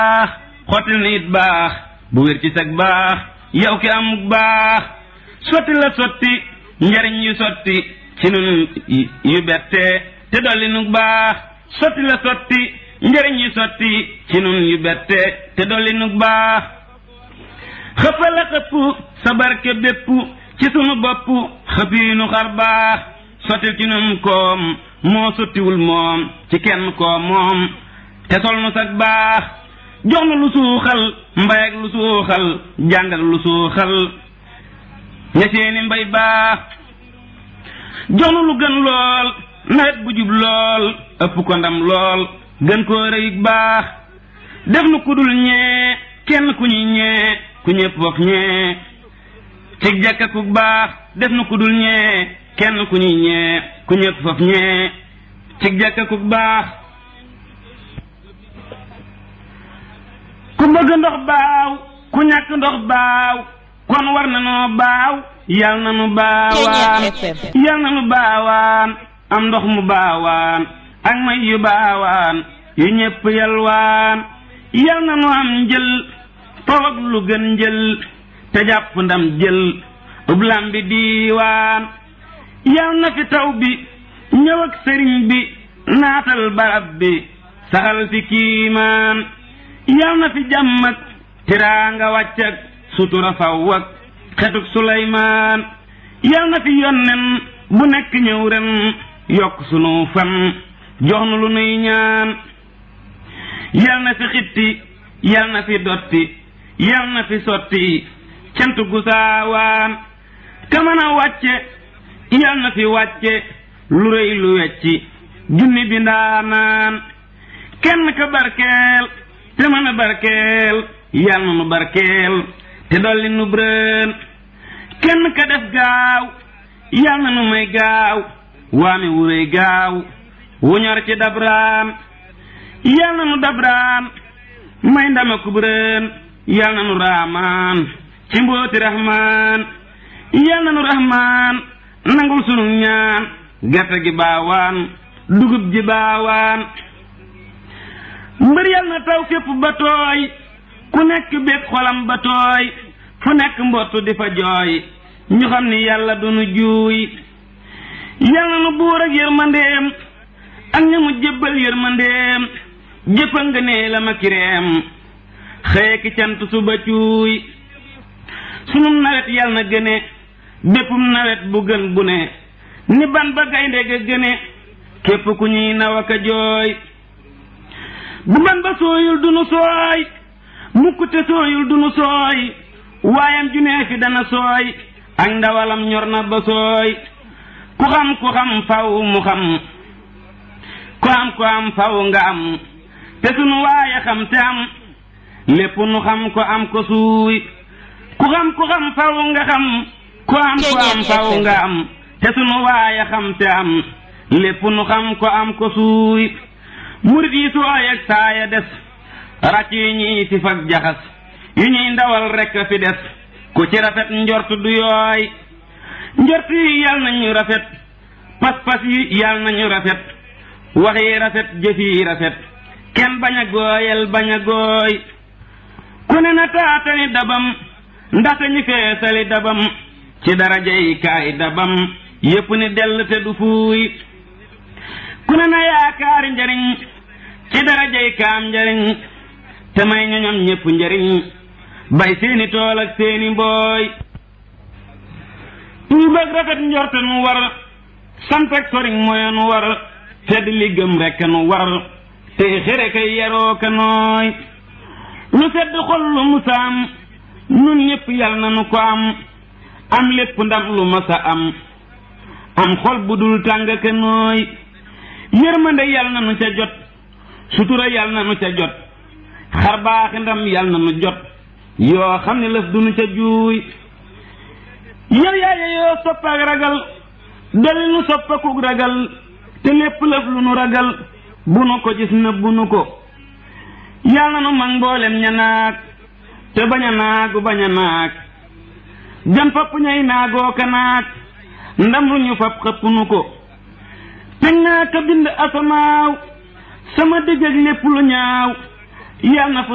baax xottil nit baax bu wér ci sag baax yow ki amuk baax sotti la sotti njariñ yu sotti ci nun yu bette te dolli nu baax sotti la sotti njariñ yu sotti ci nun yu bette te dolli nu baax xëppa la xëpp sa barke bépp ci sunu bopp xëpp yi nu xar baax sottil ci nun koom moo sottiwul moom ci kenn koom moom te sol nu sag baax jox nu lu suuxal mbay ak lu suuxal jàng ak lu suuxal ña seeni mbay baax jox nu lu gën lool nawet bu jub lool ëpp ko ndam lool gën koo rëyig baax def nu kudul ñee kenn ku ñuy ñee ku ñëpp foof ñee cig jàkka ku baax def nu kudul ñee kenn ku ñuy ñee ku ñëpp foof ñee cig jàkka ku baax ku bëgg ndox baaw ku ñàkk ndox baaw kon war na noo baaw yal na nu baawaan yal na nu baawaan am ndox mu baawaan ak may yu baawaan yu ñépp yalwaan yal na nu am njël faw ak lu gën njël te jàpp ndam jël ublam bi diiwaan yal na fi taw bi ñëw ak sëriñ bi naatal barab bi saxal fi kiimaan yal na fi jàmm ak tiraanga wàcc ak sutura faw ak xetuk suleymaan yal na fi yonnen bu nekk ñëw ren yokk sunu fan jox nu lu nuy ñaan yal na fi xitti yal na fi dotti yal na fi sotti cant gu saawaan te mën a wàcce yal na fi wàcce lu rëy lu wecci junni bi ndaanaan kenn ka barkeel te mën a barkeel yal na nu barkeel te dolli nu brën kenn ka def gaaw yal na nu may gaaw waame wuréy gaaw wu ñor ci dabraan yal na nu dabraan may ndame kubrën yal na nu raamaan ci mbooti rahmaan yal na nu rahmaan nangul sunu ñaan gerte gi baawaan dugub ji baawaan mbër yal na taw fépp ba tooy ku nekk bépp xolam ba tooy fu nekk mbottu di fa jooy ñu xam ni yàlla du nu juuy yal na nu buur ak yërmandeem ak ña mu jébbal yërmandeem jëppal nga nee la ma kireem xëye ki cant suba cuuy sunum nawet yal na gëne béppum nawet bu gën bu ne ni ban ba gaynde ga gëne képp ku ñuy naw ak a jooy bu ban ba sooyul du nu sooy mukk te sooyul du nu sooy waayam ju nee fi dana sooy ak ndawalam ñor na ba sooy ku xam ku xam faw mu xam ku am ku am faw nga am te sunu waaye xam te am lépp nu xam ko am ko suuy ku xam ku xam faw nga xam ku am ku am faw nga am te sunu waaye xam te am lépp nu xam ko am ko suuy murit yi sooy ak saaya des ràcc yu ñuy tif ak jaxas yu ñuy ndawal rekk fi des ku ci rafet njort du yooy njort yi yal nañu rafet pas-pas yi yal nañu rafet wax yi rafet jëf yi rafet kenn bañ a gooyal bañ a gooy ku ne na taatani dabam ndaxte ñu feesali dabam ci darajay kaay dabam yépp ni dell te du fuuy ku ne na yaakaari njariñ ci darajay kaam njariñ te may ñoñom ñépp njariñ bay seeni tool ak seeni mbooy tuub ak rafet njorte nu war sant ak soriñ moye nu war tedd li gëm rekk nu war tey xere kay yaroo ka nooy lu sedd xol lu musaam nun ñépp yal na nu ko am am lépp ndam lu masa am am xol bu dul tàng ka nooy yërmande yal na nu ca jot sutura yal na nu ca jot xar baaxi ndam yal na nu jot yoo xam ne lëf du nu ca juuy yow yaaye yoo sopp ak ragal dolli nu soppakuk ragal te lépp lëf lu nu ragal bu nu ko gis na bu nu ko yal na nu mag mboolem ña naag te bañ a naagu bañ a naag jam fapp ñay naagoo ka naag ndam lu ñu fab xëpp nu ko teg naa ka bind asamaaw sama digg ak lépp lu ñaaw yal na fa